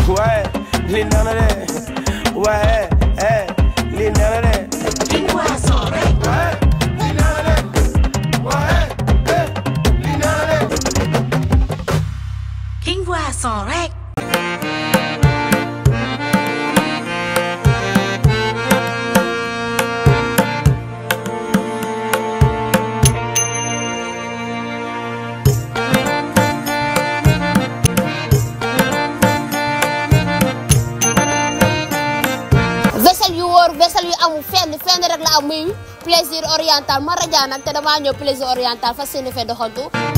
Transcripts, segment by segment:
waaye li neex na de waaye eh li neex na de King Boisson rek. waaye li neex na de waaye eh li neex na de King Boisson rek. vaisselle yu wóor vaisselle yu amul fenn fenn rek la am muy plaisir oriental ma rajaa nag te damaa ñëw plaisir oriental fas yéene fee doxantu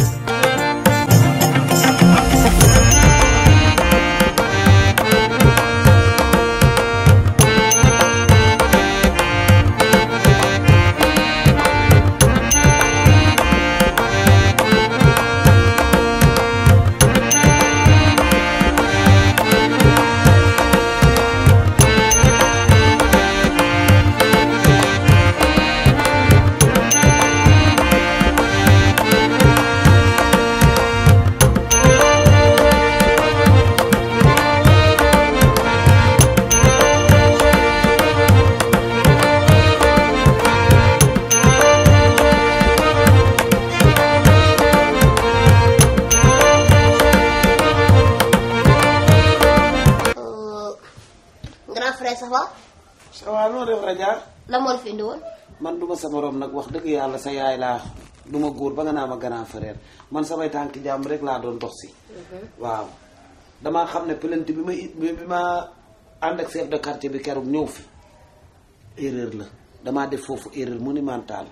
grand frère ça va ça va noo def rajo la moo la fi indi woon man duma sa morom nag wax dëgg yàlla sa yaay laa duma góor ba nga naa ma grand frère man samay tànki jàmm rek laa doon dox si waaw damaa xam ne plainte bi ma it bi ma ànd ak chef de quartier bi keroog ñëw fi erreur la damaa def foofu erreur monumentale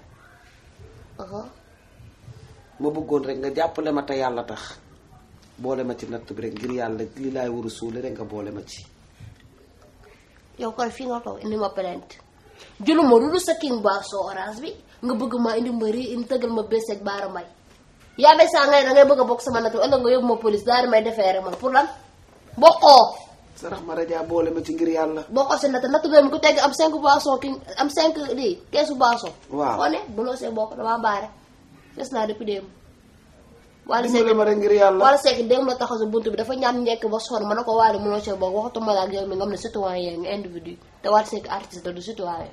ma bëggoon rek nga jàppale ma te yàlla tax boole ma ci natt bi rek ngir yàlla li laay war a suuli rek nga boole ma ci yow kon fii nga toog indi ma plainte jëluma lu dul sa King Boisson orange bi nga bëgg ma indi ma rii indi tëggal ma bés ak baara may yaa bay saa ngay da ngay bëgg a bokk sama nattu ëllëg nga yóbbu ma police daal di may defee rek man pour lan bokkoo sarax ma rajo boole ma ci ngir yàlla bokkoo si natt natt boobu ku tegg am 5 boisson king am 5 lii keesu boisson Waaw. koo ne buloo see bokk damaa baare des naa depuis démb Wally Seck dimbale ma rek ngir yàlla Wally Seck démb la taxaw sa buntu bi dafa ñaan njekk ba sonn ma ne ko Wally mënoo see bokk waxatuma la ak yow mi nga xam ne citoyen nga individu te Wally Seck artiste la du citoyen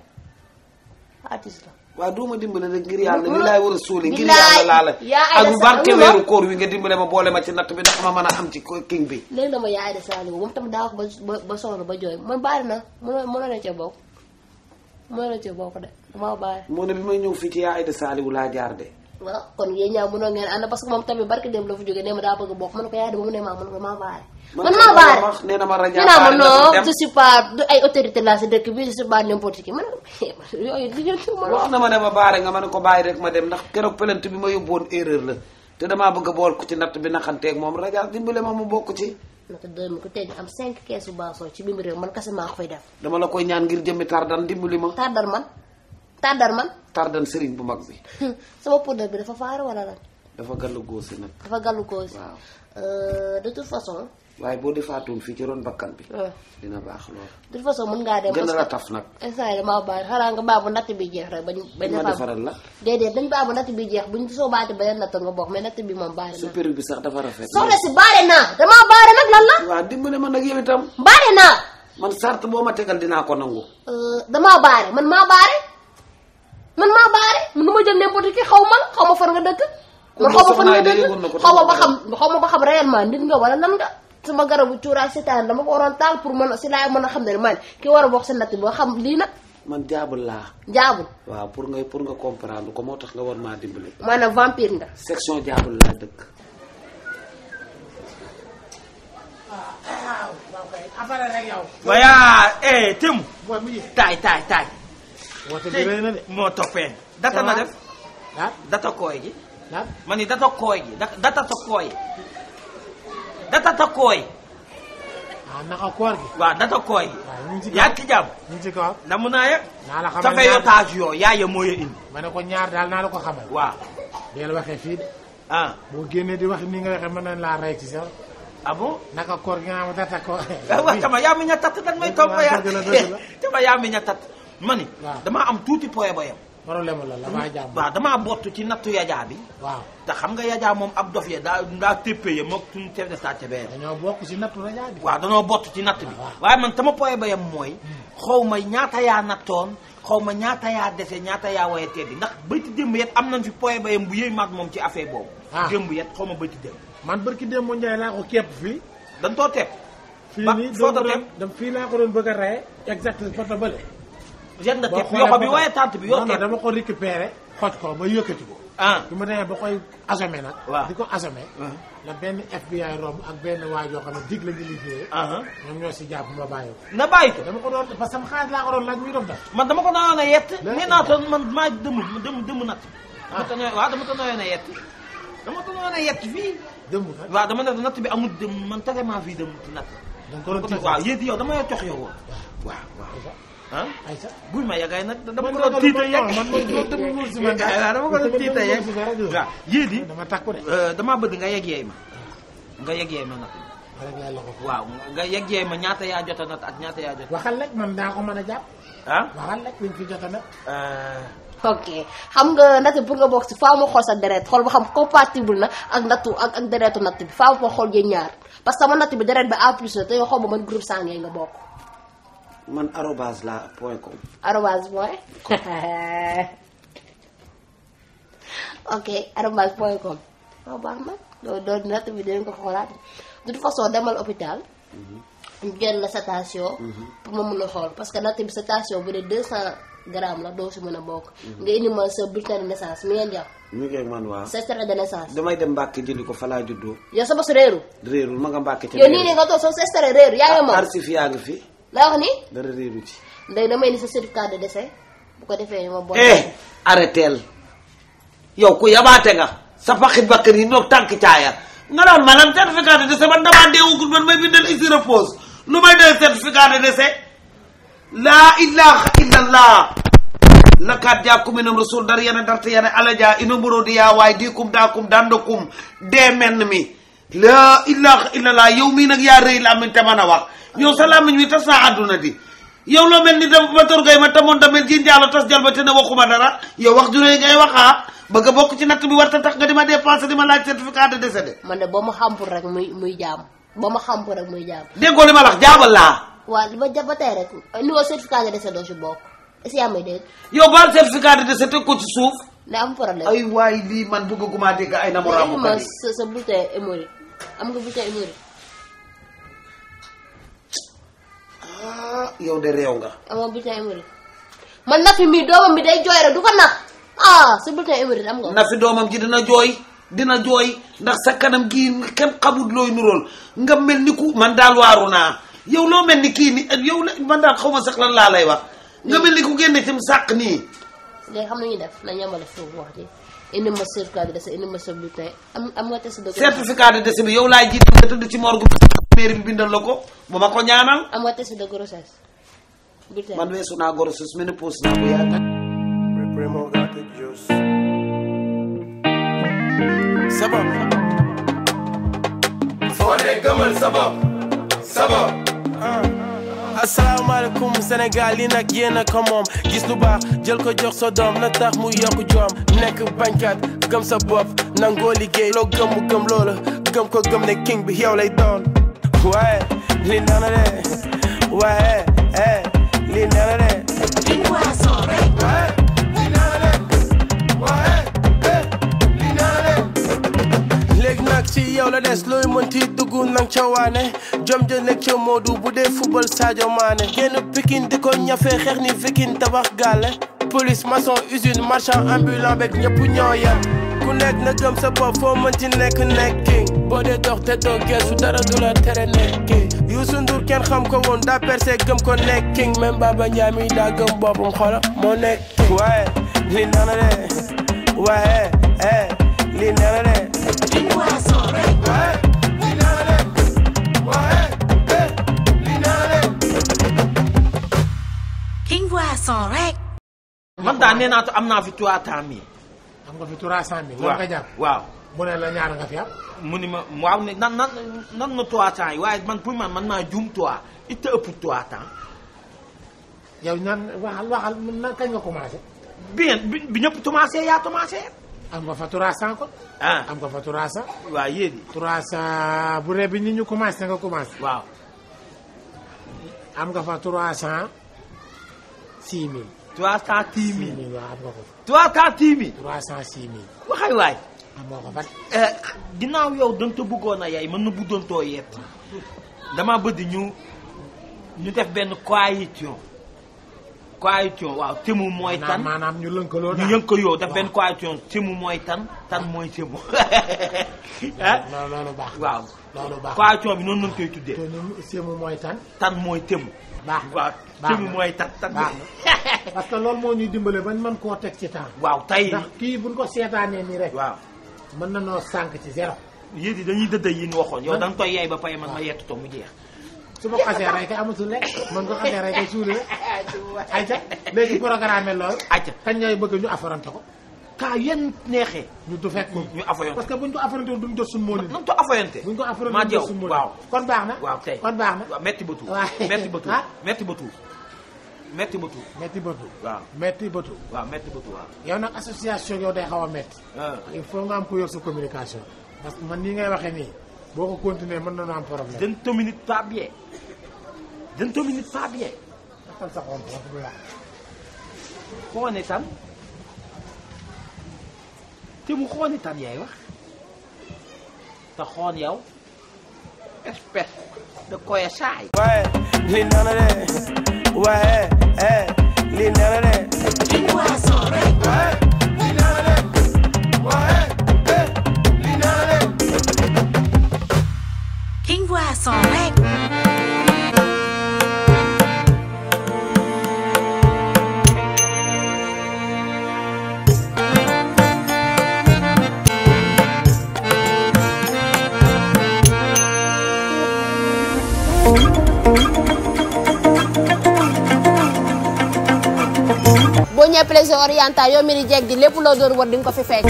artiste la waaw duuma dimbale rek ngir yàlla li laay war a suuli ngir Bilaay. yàlla laa la Yaa ay ak des- bu barke amul weeru koor wi nga dimbale ma boole ma ci natt bi ndax ma mën a am ci ko- king bi léegi dama yaay de Saliou moom tamit daa wax ba ba ba sonn ba jooy man baari na mënoo mënoo na cee bokk mënoo na cee bokk de damaa baari moo ne bi may ñëw fii ci yaa Aïda Saliou laa jaar de waaw kon yéen ñaa mënoo ngeen ànd parce que moom tamit barke dem la fa jógee nee ma daa bëgg a bokk man ko yaay de ba mu ne maa man ko maa baare man maa baare wax nee na ma rajo ñu naa ma baare na non fi dem. je suis pas du ay autorité la si dëkk bi je suis pas n'importe qui man yooyu di jël ma wax na ma ne ma baare nga ma ne ko bàyyi rek ma dem ndax keroog plainte bi ma yóbboon erreur la te damaa bëgg a bool ko ci natt bi naxanteeg moom rajo dimbale ma mu bokk ci naka deux mille ku teg am cinq keesu boisson ci biir réew man kese maa ko fay def dama la koy ñaan ngir jëmmi tardan dimbali ma tardar man tardar man tardan sëriñ bu mag bi sama poudre bi dafa faar wala lan dafa gàllu góosi nag dafa gàllu ko aussi waaw Euh, de toute façon waaye boo defaatoon fii ci ron bakkan bi euh, dina baax lool de toute façon mën ngaa dem gën parce a la que taf nag instant yi damaa bàyyi xanaa nga baabu natt bi jeex rek bañ bañ ma defaat defaral la déedéet dañ baabu natt bi jeex buñ soo baati beneen natt nga bokk mais natt bi moom baare su naa péri bi sax dafa rafet soxna si baare naa damaa baare nag lan la waaw dimbale ma nag yow itam baare naa man sart boo ma tegal dinaa ko nangu Euh, damaa baare man maa baare man maa baare man nu ma jël n'importe qui xaw ma la xaw ma fan nga dëkk Kon man xaw ma fan soxna nga yi de dëkk yëgoon na ko xaw ma ba tamit. xam xaw ma ba xam réellement nit nga wala nan nga sama garabu cuuraay seetaan dama ko waroon taal pour mën a si laay mën a xam ne man ki war a bokk sa natt bi ba xam lii nag man jaabul laa jaabul waaw pour nga pour nga comprendre ko moo tax nga war maa dimbale maanaam vampire nga section jaabul laa dëkk waya eh Temu. taay taay taay. woote bi rëy na de. moo toppee. data na def. ah data kooy gi. ah ma ni data kooy gi da- data ta kooy. data ta kooy. ah naka koor gi. waaw data kooy gi. waaw ñu ngi ci yaa kaw ngi ci jàmm. ñu ngi ci kaw. namu naa ya. naa la xamal tafe yo ñaar taaj yoo yaaya moo ya indi. ma ne ko ñaar daal naa la ko xamal. waaw. deel waxee fii de. ah boo génnee di wax ni nga waxee mën nañ laa rey ci sax. ah bon. naka koor gi nga xam data ko. waaw tama yaa mi ña tat dan may topp waaw yaa dëgg la, dëgg la. tama yaa mi ña tat ma ni Waaw. damaa am tuuti poye ba yam problème la la waa jàmm. waaw damaa bottu ci nattu yajaa bi waaw te xam nga yajaa moom ab dof ya daa daa téppee ya mook suñu chef de station bee dañoo bokk si nattu rajo bi. waaw danoo bott ci natt bi waaw. waaye man sama poye ba yam mooy xaw ma ñaata yaa nattoon xaw ma ñaata yaa dese ñaata yaa waye teddi ndax bayti démb yet am nañ fi poye ba yam bu yëy maag moom ci affaire boobu Ah. démb yet xaw ma bayti démb man barki démb Ndiaye laa ko képp fii. dañ too tepp fii Ba- nii foo ko doon teg? dem fii laa ko doon bëgg a reye exact photo bële. jet nga boo tepp xoolee yoxo bi photo- waaye tànt bi yoo non non tepp dama ko récupéré xoj ko ba yëkkati ko. ah bi ma demee ba koy assommé nag. Waaw. di ko assommé. Ah. la benn FBI romb ak benn waa joo xam ne dig la ñu liggéeyee. ah ñoom ñoo si jàpp ma bàyyi ko. na bàyyi ko dama ko doon parce que sama xaalis laa ko doon laaj muy dof daf. man dama ko noyoon a yett Léegi. nee naa toon man maa dëmm dëmm dëmm natt Ah. dama ko noyoon waaw dama ko noyoon a yett dama ko noyoon a yett fii dëmb kat. waaw dama ne natt bi amul dëmm man tellement fii dëmm ci natt da nga ko doon tiital. waaw yéen yow dama jox yow woon waaw waaw Aysa ah Aysa. buy ma yagay nag dama man ko doon tiita yegg man man man dama nuur si man daal. waaw dama ko doon tiita yegg waaw yéen yi dama takku de. damaa bëgg nga yegg yeey ma nga yegg yeey ma natt bi rek laa la ko. waaw nga yegg yeey ma ñaata yaa jota natt ak ñaata yaa jota waxal rek man daa ko mën a jàpp. ah waxal rek liñ fi jot a nag. ok xam nga natt bi pour nga bokk si faaw ma xool sa deret xool ba xam compatible na ak nattu ak ak deretu natt bi faaw ma xool yéen ñaar parce que sama natt bi deret bi A plus la te yow xaw ma man groupe sanguin nga bokk man arobase la point com arobase point ok arobase point com waaw baax na doo doo natt bi dinañ ko xoolaat de toute façon demal hôpital ñu jël la station pour ma mun a xool parce que natt bi station bu dee 200 grammes la doo si mën a bokk nga indi ma sa bulletin de naissance mi ngeen jàpp ñu ngi ak man waaw sa extrait de naissance damay dem Mbàkke jëli ko fa laa juddoo yow sa bos réeru réerul ma nga Mbàkke ca yow nii nii nga toog soo sa extrait réeru yaa ngi moom arsif yaa ngi fi la wax ni dara réeru ci léegi damay indi sa certificat de décès bu ko defee ma bon eh arrêteel yow ku yabaate nga sa paxi bakkar yi noog tànk caaya nga naan ma lan certificat de décès man damaa deewugul man may bindal ici repose lu may dee certificat de décès laa ilaha illallah lakat jakum minam rasul dar yana darta yana alaja ino mborodi ya waay dikum dakum dandokum dee menn mi laa ilaha illallah yow mii nag yaa rëy làmmiñ te mën a wax yow sa làmmiñ wi tas naa àdduna di yow loo mel ni da ma torgay ma tamoon damel ji njaalo tas jal ba te ne waxuma dara yow wax ju rëy ngay waxaa bëgg a bokk ci natt bi war ta tax nga di ma dépensé di ma laaj certificat de décès de man de boo ma xampul rek muy muy jaam boo ma xampul rek muy jaam déggoo li ma la wax jaabal laa waa li ma jàpp ba tey rek niveau certificat de décès doo si bokk est-ce que yaa may dégg yow baal certificat de décès teg ko ci suuf ne am problème ay waay lii man bëgguma dégg ay indi namoraamu ma kat yi sa sa bulletin hémorroïde am nga bulletin hémorroïde ah yow de réew nga amoo bulletin hémorroïde man nafi mii doomam bi day jooy rek du ko nax ah sa bulletin hémorroïde am nga ko na fi doomam ji dina jooy dina jooy ndax sa kanam gii kenn xamut looy nurool nga mel ni ku man daal waaru naa yow loo mel ni kii ni yow la man daal xaw ma sax lan laa lay wax nga mel ni ku génne ci sàq nii léegi xam nañu def na ñamale foofu wax ji indi ma certificat de décès indi ma sa bulletin am am nga test de certificat de décès bi yow laay jiite nga tëdd ci morgue mairie bi bindal la ko bu ma ko ñaanal am nga test de grossesse bulletin man weesu naa grossesse ménopause naa bu yàgg Primo got the juice. Sabab. Fone gëmal sabab. Sabab. asalaamaaleykum Sénégal yi nag yéen a ko moom gis lu baax jël ko jox sa doom na tax mu yokk joom nekk bañkat gëm sa bopp nangoo liggéey loo gëm mu gëm loola gëm ko gëm ne king bi yow lay doon waaye li nana de waaye eh li nana de King Boisson rek. léegi nag ci yow la des looy mënti dugg nang ca waane jom ja nekk ca Modou bu dee football Sadio Mané génn Pikine di ko ñafe xeex ni viking tabax gàlle police maçon usine marchand ambulant beeg ñëpp ñoo yem ku nekk na gëm sa bopp foo mënti nekk nekki boo dee dox te doo geesu dara du la tere nekki Youssou Ndour kenn xam ko woon daa percé gëm ko nekki même Baba Ndiaye mi daa gëm boppam xoola moo nekki waaye li nana de waaye eh li nana de King Boisson rek. King Boisson rek. man daal nee naa am naa fi trois temps mi am nga fi 300 mille. lan nga jàpp waaw mu ne la ñaar nga fi am. mu ni ma waaw ne nan nan nan na trois temps yi waaye man pour man man maa juum trois it ëpp trois temps yow ñaan waxal waxal nan kañ nga commencé. bi ngeen bi bi ñëpp commencé yaa commencé am nga fa 300 ko ah am nga fa 300 waaw yéen 300 bu dee bi nit ñu commencé nga commencé waaw am nga fa 300 6000 trois cent dix mille 6000 waaw am nga ko trois cent dix mille 300 6000 waxay waay am nga ko fa Eh, ginnaaw yow danga ko bëggoon a yaay mën na buddoon too yeet dama bëgg ñu ñu def benn coalition coalition waaw temu mooy maanaam tan maanaam ñu lënkaloo ñu yënk ko yow def benn coalition temu mooy tan tan mooy temu ah loolu loolu baax waaw loolu baax coalition bi noonu lañ koy tuddee te ñun sému mooy tan tan mooy temu baax waaw baax temu na. mooy tan tan baax na parce que loolu moo ñuy dimbale bañ mën koo teg ci temps waaw tey ndax kii buñ ko seetaanee nii rek waaw mën na noo sànq ci zéro yéen yi dañuy dëdda yi ñu waxoon yow da nga koy yaay ba pare man ma yettu to mu jeex su ma xasee rey kay amatul lekk mën ko xasee rey kay suuli rek ayca léegi programme loolu acca kañ ñooy bëgg ñu affronté ko kaa yenn neexee ñu du fekk ko ñu affaire parce que buñ ko affronté duñ jot suñu mooni nan to affaire buñ ko affronté maa duñ yow jot suñu mooni waaw kon baax na waaw tey kon baax na waaw metti ba tuut waaw. metti ba tuut Ah. metti ba tuut metti ba tuut metti bëtu waaw metti bëtu waaw metti ba tuut waaw yow nag association yow day xaw a metti ah il faut nga am ko yor sa communication parce que man nii ngay waxee nii boo ko continuer mën na noo am problème dañ communique pas bien dañ communique pas bien xatal sa xol wax bu yàq xoone tan te mu xoone tan yaay wax te xoon yow espèce de koy saay waaye li neex na de waaye eh li neex na de King Boisson rek. waaye li neex na de waaye eh li neex na de King Boisson rek. boo ñëwee plaisir oriental yow mi di jeeg di lépp loo doon war di nga ko fi fekk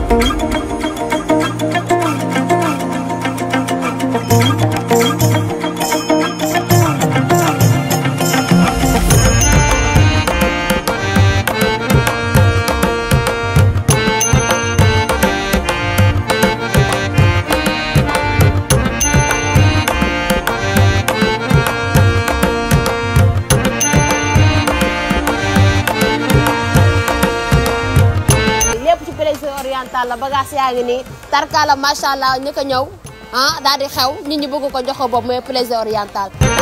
lépp ci plaisir oriental la bagage yaa ngi nii tarkala macha allah ñu ko ñëw ah daal di xew nit ñi bëgg ko jox ko boobu mooy plaisir oriental